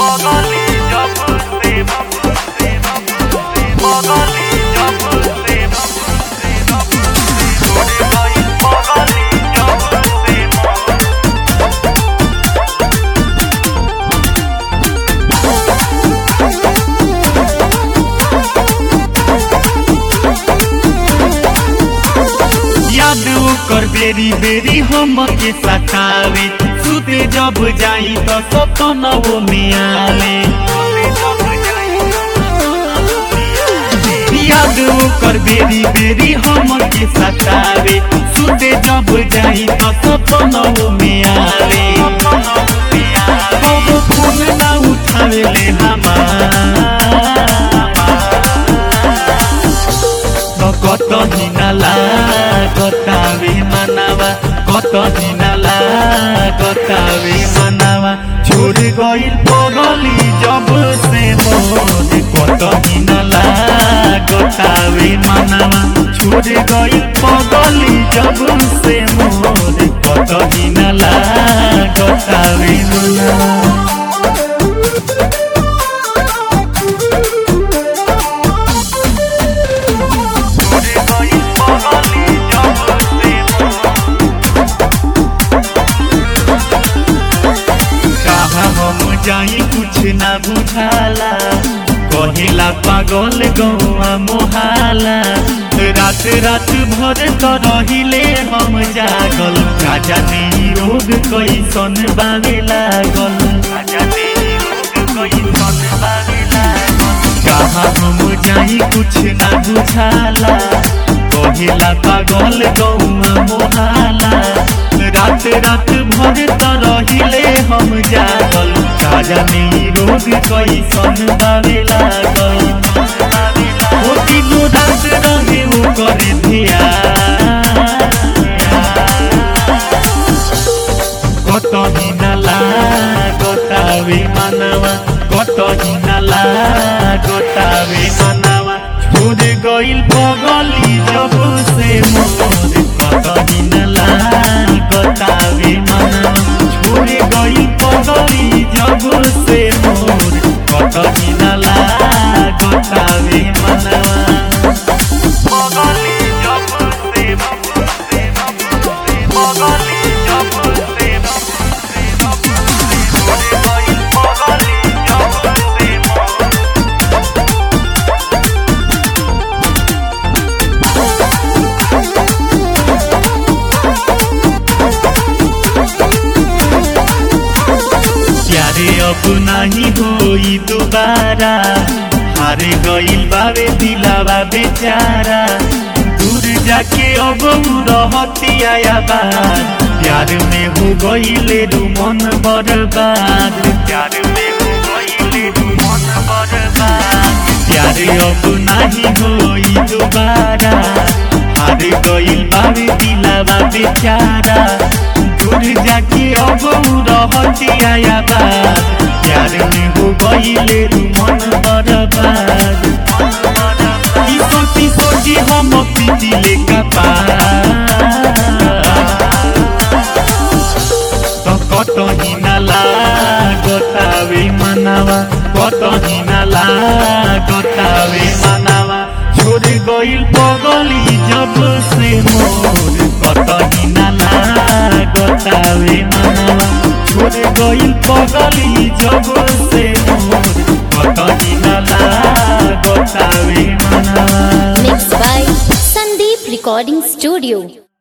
बगली जब से बगली जब से छोड़ गई बगली जब से याद ओकर बेरी बेरी हम के सतावे सुते जब जाई तो सपनवो में आवे याद ओकर बेरी बेरी हम के सतावे सुते जब जाई तो सपनवो में आवे कबो फोन ना उठावे ले हमार कत दिनाला कतावे मनावा कत दिनाला कतावे मनावा छोड़ गइल पगली जब से मोर कत दिनाला कतावे मनावा छोड़ गइल पगली जब से मोर कत दिनाला कतावे मनावा छोड़ गई बगली जब से कहा हम जाई कुछ ना बुझाला कहेला पागल गौआ मोहाला रात रात भर तो रहिले हम जागल राजा ने रोग कैसन बावे लागल राजा ने रोग कैसन बावे लागल कहा हम जाई कुछ ना बुझाला कहेला पागल गौआ मोहाला रात रात भर त रहिले हम जागल राजा ने रोग कैसन बावे लागल ओ दिनो रात रहे ओ करे धिया कत हिनाला गतावे मानवा कत हिनाला गतावे मानवा छोड़ गइल पगली जब से मोर कत हिनाला गतावे मानवा छोड़ गइल पगली जब से मोर कत हिनाला गतावे मानवा बगली जब से बगली जब से छोड़ गई बगली जब से प्यारे अब नहीं होई दोबारा हारे गइल बावे दिलावा बेचारा दूर जाके अब उ रहती आया बात प्यार में हो गइले रू मन बर्बाद प्यार में हो गइले रू मन बर्बाद प्यारे अब नहीं होई दोबारा हारे गइल बावे दिलावा बेचारा दूर जाके अब उ रहती आया बात प्यार में हो गइले रू मन बर्बाद ई सोची सोची हम पिटिले कपार त कत हिनाला गतावे मनावा कत हिनाला गतावे मनावा छोड़ गइल पगली जब से मोर कत हिनाला गतावे मनावा छोड़ गइल पगली जब से मोर कत हिनाला गतावे मनावा Mixed by Sandeep Recording Studio.